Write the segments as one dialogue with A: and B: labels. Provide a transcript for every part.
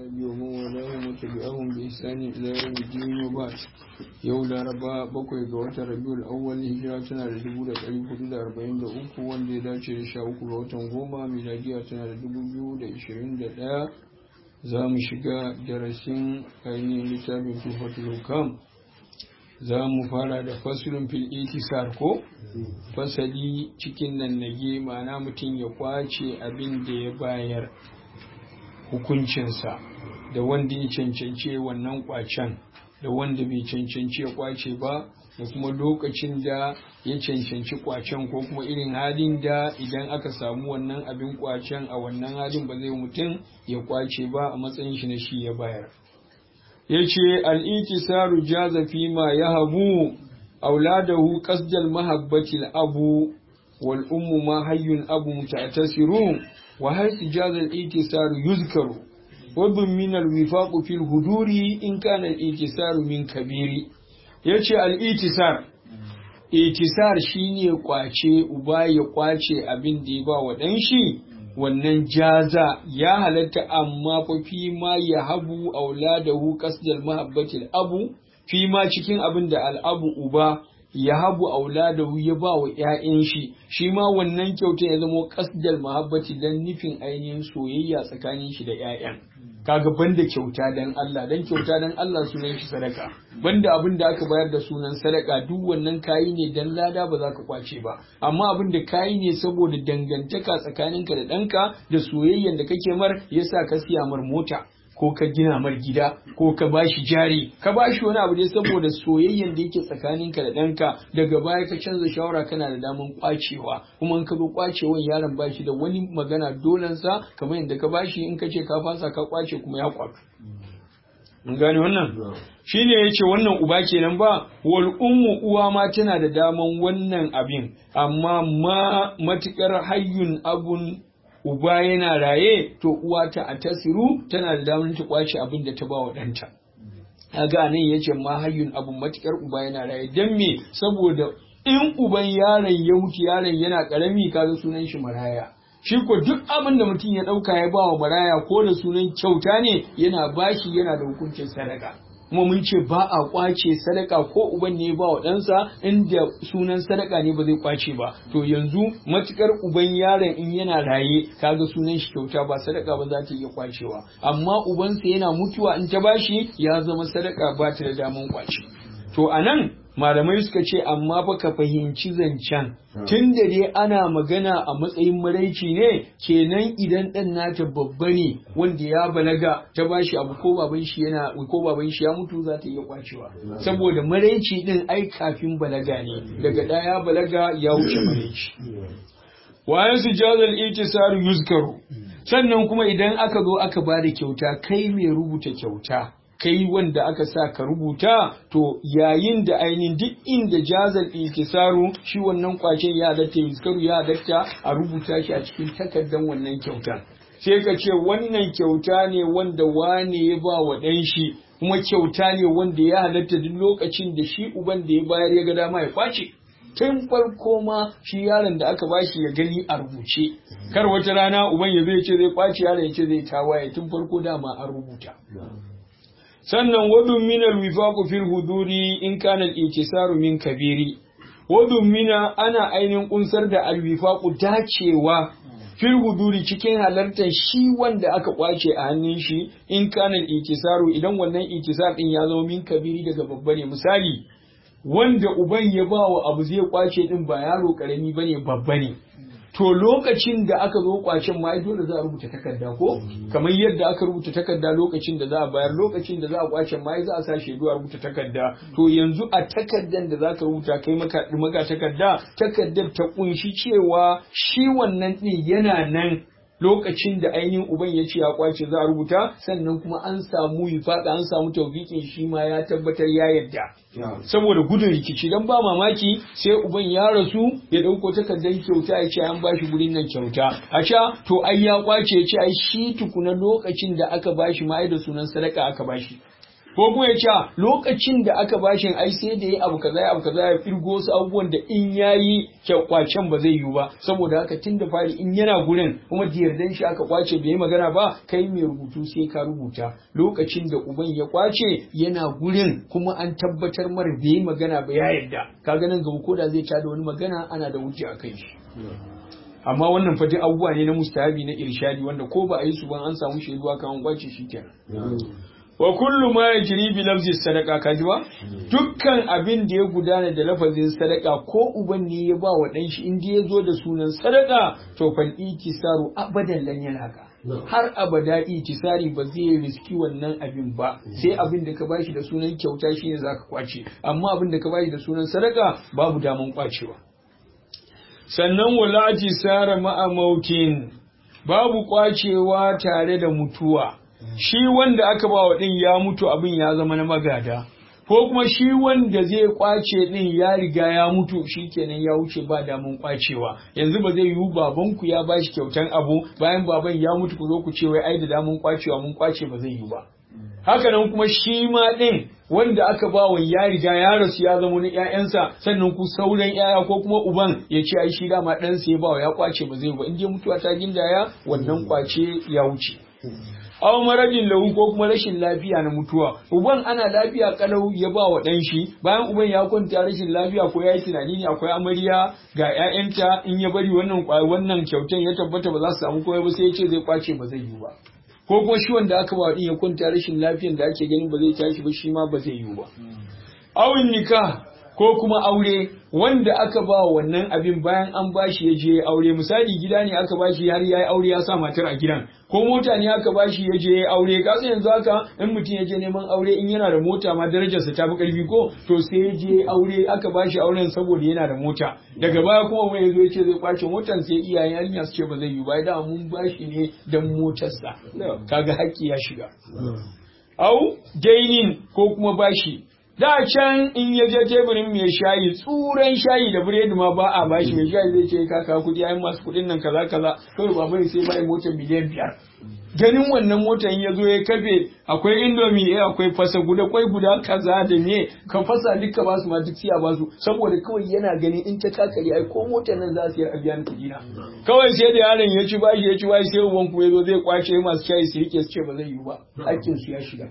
A: الأصحاب ومن والاهم وتبعهم بإحسان إلى يوم الدين وبعد yau laraba bakwai ga watan rabiul awwal hijira tana da dubu da ɗari hudu da arba'in da uku wanda ya dace da sha uku ga watan goma miladiya tana da dubu biyu da ishirin da ɗaya za mu shiga darasin ainihin littafin tufatul hukam za mu fara da fasulun fil itisar ko fasali cikin nan nage ma'ana mutum ya kwace abin da ya bayar hukuncinsa da wanda ya cancance wannan kwacen da wanda bai cancanci ya kwace ba da kuma lokacin da ya cancanci kwacen ko kuma irin halin da idan aka samu wannan abin kwacen a wannan halin ba zai mutum ya kwace ba a matsayin shi na shi ya bayar ya ce al'itisaru jaza fi ma ya habu auladahu qasdal mahabbatil abu wal ummu ma hayyun abu muta'tasiru wa hal jaza al-itisaru yuzkaru وضمن الوفاق في الهدور إن كان الإتسار من كبير yace al-itisar itisar shine kwace uba ya kwace abin da ya ba wa dan shi wannan jaza ya halatta amma fa fi ma ya habu auladahu qasdal mahabbatil abu fi ma cikin abin da al'abu uba ya habu auladahu ya ba wa ‘ya'yan shi, shi ma wannan kyauta ya zama kasdal mahabbati don nufin ainihin soyayya tsakanin shi da ‘ya'yan. Kaga banda kyauta don Allah, don kyauta don Allah sunan shi sadaka, banda abin da aka bayar da sunan sadaka duk wannan kayi ne don lada ba za ka kwace ba, amma abin da kayi ne saboda dangantaka tsakaninka da ɗanka da soyayyan da kake mar yasa ka siya mar mota. ko ka gina mar gida ko ka bashi jari ka bashi wani abu ne saboda soyayyen da yake tsakaninka da ɗanka daga baya ka canza shawara kana da daman kwacewa kuma in ka zo kwacewan yaron bashi da wani magana dolansa kamar yadda ka bashi in ka ce ka fasa ka kwace kuma ya kwato mun gane wannan shine yace wannan uba kenan ba wal ummu uwa ma tana da daman wannan abin amma ma matukar hayyun abun uba yana raye to uwa ta a tasiru tana da damar ta kwace abin da ta ba wa ɗanta. Kaga nan ya ce ma hayyun abin matukar uba yana raye don me saboda in uban yaron ya mutu yaron yana karami kaga sunan shi maraya. Shi ko duk abin da mutum ya ɗauka ya ba wa maraya ko da sunan kyauta ne yana bashi yana da hukuncin sadaka. kuma mun ce ba a kwace sadaka ko uban ne ba wa ɗansa inda sunan sadaka ne ba zai kwace ba to yanzu matukar uban yaron in yana raye kaga sunan shi kyauta ba sadaka ba za ta iya kwacewa amma ubansa yana mutuwa in ta bashi ya zama sadaka ba ta da daman kwace to anan malamai suka ce amma fa ka fahimci zancen tun da dai ana magana a matsayin maraici ne kenan idan ɗan nata babba ne wanda ya balaga ta bashi abu ko baban shi yana ko baban shi ya mutu za ta iya kwacewa saboda maraici din ai kafin balaga ne daga ɗaya balaga ya wuce maraici wayan su jazal itisar yuzkaru sannan kuma idan aka zo aka ba da kyauta kai mai rubuta kyauta kai wanda aka sa ka rubuta to yayin da ainihin duk inda jazal ikisaru shi wannan kwacen ya halatta yuzkaru ya halatta a rubuta shi a cikin takardar wannan kyauta sai ka ce wannan kyauta ne wanda wane ya ba wa ɗan shi kuma kyauta ne wanda ya halatta duk lokacin da shi uban da ya bayar ya ga dama ya kwace tun farko ma shi yaron da aka bashi ya gani a rubuce kar wata rana uban ya zai ce zai kwace yaron ya ce zai tawaye tun farko dama an rubuta sannan wadun mina wifaku fil huduri in kana al min kabiri wadun mina ana ainihin kunsar da alwifaku dacewa fil huduri cikin halartar shi wanda aka kwace a hannun shi in kana al idan wannan ikisar din ya zama min kabiri daga babba ne misali wanda uban ya ba wa abu zai kwace din ba yaro karami bane babba ne to lokacin da aka zo kwacen ma dole za a rubuta takarda ko kamar yadda aka rubuta takarda lokacin da za a bayar lokacin da za a kwacen ma za a sa shaidu a rubuta takarda to yanzu a takardan da za ka rubuta kai maka maka takarda takardar ta kunshi cewa shi wannan din yana nan lokacin da ainihin uban ya ce ya kwace za a rubuta sannan kuma an samu yifaɗa an samu taubikin shi ma ya tabbatar ya yadda saboda gudun rikici dan ba mamaki sai uban ya rasu ya ɗauko takardar kyauta ya ce an bashi gurin nan kyauta a ca to ai ya kwace ya ce ai shi tukuna lokacin da aka bashi ma ai da sunan sadaka aka bashi ko kuma ya ce lokacin da aka bashin ai sai da ya abu kaza ya abu kaza ya firgo wasu abubuwan da in yayi kwacen ba zai yiwu ba saboda haka tun da fari in yana gurin kuma da yardan shi aka kwace bai yi magana ba kai mai rubutu sai ka rubuta lokacin da uban ya kwace yana gurin kuma an tabbatar mara bai yi magana ba ya yarda kaga nan gaba ko da zai tada wani magana ana da hujja a kai shi amma wannan fa abubuwa ne na mustahabi na irshadi wanda ko ba a yi su ba an samu shaidu aka an kwace shi kenan wa kullu ma yajri bi lafzi sadaqa kaji ba dukkan abin da ya gudana da lafazin sadaka ko uban ne ya ba wa dan shi inda ya zo da sunan sadaka to fal itisaru abadan lan yanaka har abada itisari ba zai riski wannan abin ba sai abin da ka bashi da sunan kyauta shine zaka kwace amma abin da ka bashi da sunan sadaka babu daman kwacewa sannan wala sara ma'a mautin babu kwacewa tare da mutuwa shi wanda aka ba wa ɗin ya mutu abin ya zama na magada ko kuma shi wanda zai kwace ɗin ya riga ya mutu shi kenan ya wuce ba damun kwacewa yanzu ba zai yiwu babanku ya bashi kyautan abu bayan baban ya mutu ku zo ku ce wai ai da damun kwacewa mun kwace ba zai yiwu ba haka nan kuma shi ma ɗin wanda aka ba wa ya riga ya rasu ya zama na ƴaƴansa sannan ku sauran ƴaƴa ko kuma uban ya ce ai shi dama ɗansa ya ba wa ya kwace ba zai yiwu ba in dai mutuwa ta gindaya wannan kwace ya wuce aw maradin lahu ko kuma rashin lafiya na mutuwa uban ana lafiya kalau ya ba wa dan shi bayan uban ya kwanta rashin lafiya ko yayi tunani ne akwai amarya ga ƴaƴanta in ya bari wannan wannan kyautan ya tabbata ba za su samu komai ba sai ya ce zai kwace ba zai yi ba ko kuma shi wanda aka ba din ya kwanta rashin lafiyan da ake ganin ba zai tashi ba shi ma ba zai yi ba awin nikah ko kuma aure wanda aka ba wannan abin bayan an bashi ya je aure misali gida ne aka bashi har ya yi aure ya sa matar a gidan ko mota ne aka bashi ya je aure ka san yanzu haka in mutum ya je neman aure in yana da mota ma darajarsa ta fi karfi ko to sai ya je aure aka bashi auren saboda yana da mota daga baya kuma wani yazo ya ce zai kwace motar sai iyayen yarinya su ce ba zai yi ba da mun bashi ne dan motarsa kaga haƙƙi ya shiga au dainin ko kuma bashi da can in ya je teburin mai shayi tsuran shayi da biredi ma ba a bashi mai shayi zai ce ka kawo kuɗi ayin masu kuɗin nan kaza kaza kawai ba bai sai bai motar miliyan biyar ganin wannan motar ya zo ya kafe akwai indomi eh akwai fasa guda kwai guda kaza da me ka fasa duka basu ma duk siya basu saboda kawai yana gani in ta kakari ai ko motar nan za su yi a biya ni kuɗi na kawai sai da yaron ya ci bashi ya ci bashi sai uban ku ya zo zai kwace masu shayi su rike su ce ba zai yi ba hakkin su ya shiga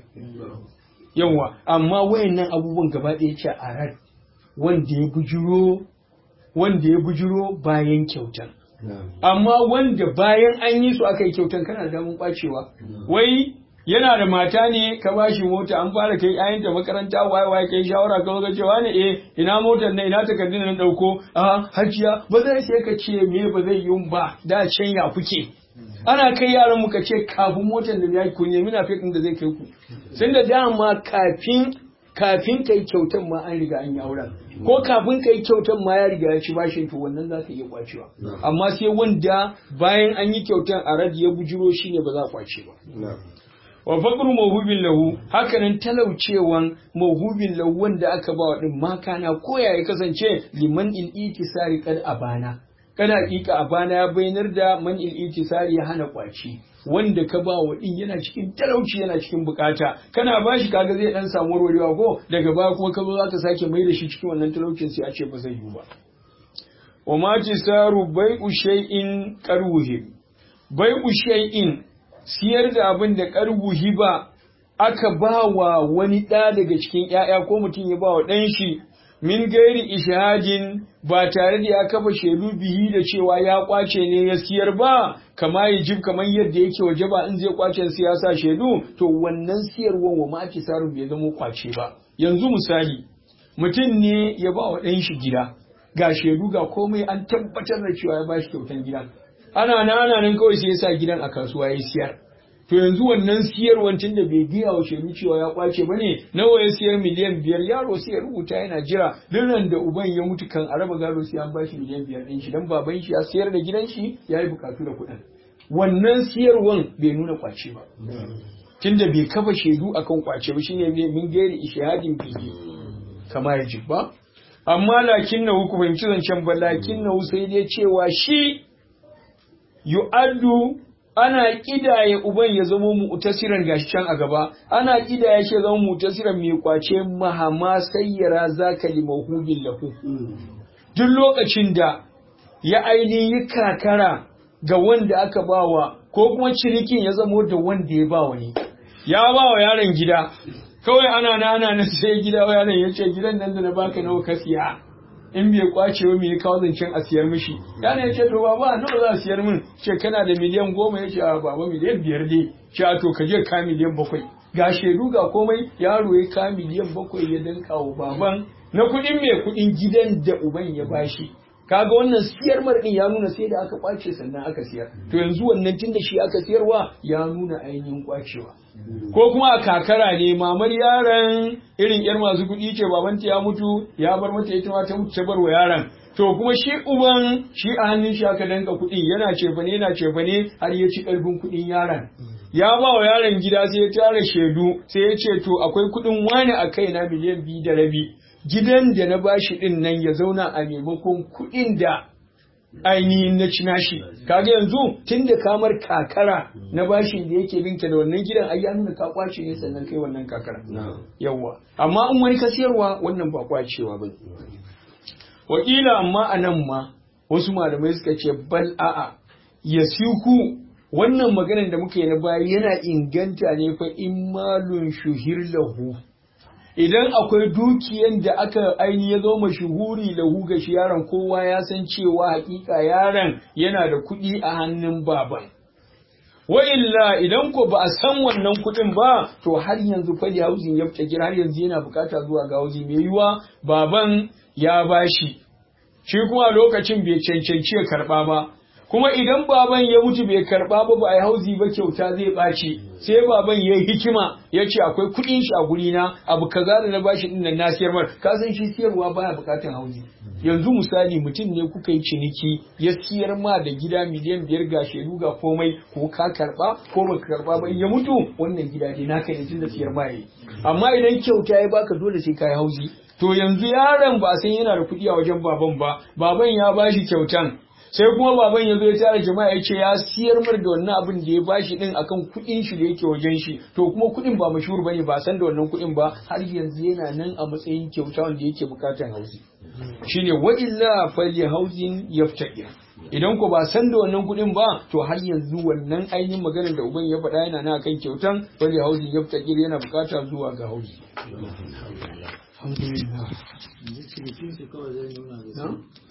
A: yawa amma wayannan abubuwan gaba ɗaya ce a ran wanda ya bujiro wanda ya bujiro bayan kyautan amma wanda bayan an yi su aka yi kyautan kana da damun kwacewa wai yana da mata ne ka ba shi mota an fara kai ayanta makaranta waye waye kai shawara ka ga cewa ne eh ina motar ne ina takardun nan dauko a hajiya ba zai sai ka ce me ba zai yi ba da can ya kuke ana kai yaran muka ce kafin motar da ya ku nemi na fekin da zai kai ku sun da dama kafin kafin kai kyautan ma an riga an yi auren ko kafin kai kyautan ma ya riga ya ci bashin to wannan za ka iya kwacewa amma sai wanda bayan an yi kyautan a radi ya bujiro shine ba za a kwace ba wa faqru mawhubin lahu hakanan talaucewan mawhubin lahu wanda aka ba wa din makana ko ya kasance liman il itisari kad abana kana hakika a bana ya bayyanar da man itisari ya hana kwaci wanda ka ba wa din yana cikin talauci yana cikin bukata kana ba shi kaga zai dan samu warwarewa ko daga baya kuma ka zo zaka sake mai da shi cikin wannan talaucin sai a ce ba zai yi ba wa ma tisaru bai'u shay'in qarwuhi bai'u shay'in siyar da abin da qarwuhi ba aka ba wa wani ɗa daga cikin ‘ya'ya ko mutum ya ba wa ɗan shi min gairi ishahadin ba tare da ya kafa shaidu bihi da cewa ya kwace ne ya siyar ba kama ya jib kamar yadda yake waje ba in zai kwace siyasa shaidu to wannan siyarwan wa maki saru bai zama kwace ba yanzu misali mutum ne ya ba wa ɗan shi gida ga shaidu ga komai an tabbatar da cewa ya ba shi kyautan gidan ana nan ana nan kawai sai ya sa gidan a kasuwa ya siyar to yanzu wannan siyarwan tun da bai biya wa shaidu cewa ya kwace ba ne nawa ya siyar miliyan biyar yaro sai ya rubuta yana jira duk da uban ya mutu kan a raba gado sai an bashi miliyan biyar ɗin shi dan baban shi ya siyar da gidan shi ya yi bukatu da kuɗin wannan siyarwan bai nuna kwace ba tun da bai kafa shaidu akan kwace ba shine min gairi ishahadin bihi kama ya ba amma lakin na ku fahimci zancen ba lakin na sai dai cewa shi yu'addu ana kidaye uban ya zama mu'tasiran gashi can a gaba ana kidaye shi ya zama mu'tasiran mai kwace mahama sayyara zaka limahubin lahu duk lokacin da ya ainihin kakara ga wanda aka bawa ko kuma cinikin ya zamo da wanda ya bawa ne ya bawa yaron gida kawai ana na ana na sai gida wa yaron ya ce gidan nan da na baka nawa ka siya in bai kwace ba me ya kawo zancen a siyar mishi yaron ya ce to baba nawa za a siyar min ce kana da miliyan goma ya ce a baba miliyan biyar ne ce a to ka je ka miliyan bakwai ga shaidu ga komai yaro ya ka miliyan bakwai ya danka wa baban na kuɗin mai kuɗin gidan da uban ya bashi kaga wannan siyar marɗin ya nuna sai da aka kwace sannan aka siyar to yanzu wannan tunda shi aka siyarwa ya nuna ainihin kwacewa ko kuma a kakara ne mamar yaron irin yar masu kuɗi ce babanta ya mutu ya bar mata ita ma ta mutu ta bar wa yaron to kuma shi uban shi a hannun shi aka danka kuɗi yana cefane yana cefane har ya ci ƙarfin kuɗin yaron ya ba wa yaron gida sai ya tara shaidu sai ya ce to akwai kuɗin wani a kaina miliyan biyu da rabi gidan da na bashi din nan ya zauna a maimakon kuɗin da ainihin na ci nashi kaga yanzu tun da kamar kakara na bashi da yake binka da wannan gidan ai ya nuna ka kwace ne sannan kai wannan kakara yawa amma in wani ka siyarwa wannan ba kwacewa ba wakila amma a nan ma wasu malamai suka ce bal a'a ya siku wannan maganar da muka yi na baya yana inganta ne fa in malun shuhir lahu idan akwai dukiyan da aka aini ya zo mashuhuri da ga shi yaron kowa ya san cewa hakika yaron yana da kuɗi a hannun baban wa illa idan ko ba a san wannan kuɗin ba to har yanzu fali hauzin ya fita har yanzu yana bukata zuwa ga hauzi mai yiwa baban ya bashi shi kuma lokacin bai cancanci ya karɓa ba kuma idan baban ya mutu bai karba ba ba a yi hauzi ba kyauta zai ɓaci sai baban ya yi hikima ya ce akwai kuɗin shi a guri na abu kaza da na bashi din nan na siyar mar ka san shi siyarwa baya buƙatar hauzi yanzu misali mutum ne kuka yi ciniki ya siyar ma da gida miliyan biyar ga shaidu ga komai ko ka karba ko baka karba ba in ya mutu wannan gida ne naka ne tunda siyar ma yayi amma idan kyauta ya baka dole sai ka yi hauzi to yanzu yaron ba san yana da kuɗi a wajen baban ba baban ya bashi kyautan sai kuma baban ya zo ya tara jama'a ya ce ya siyar mar da wannan abin da ya bashi din akan kuɗin shi da yake wajen shi to kuma kuɗin ba mashhur bane ba san da wannan kuɗin ba har yanzu yana nan a matsayin kyauta wanda yake bukatan hauzi shine wa illa fali hauzin yaftaqir idan ko ba san da wannan kuɗin ba to har yanzu wannan ainihin maganar da uban ya faɗa yana nan akan kyautan fali hauzin yaftaqir yana bukata zuwa ga hauzi alhamdulillah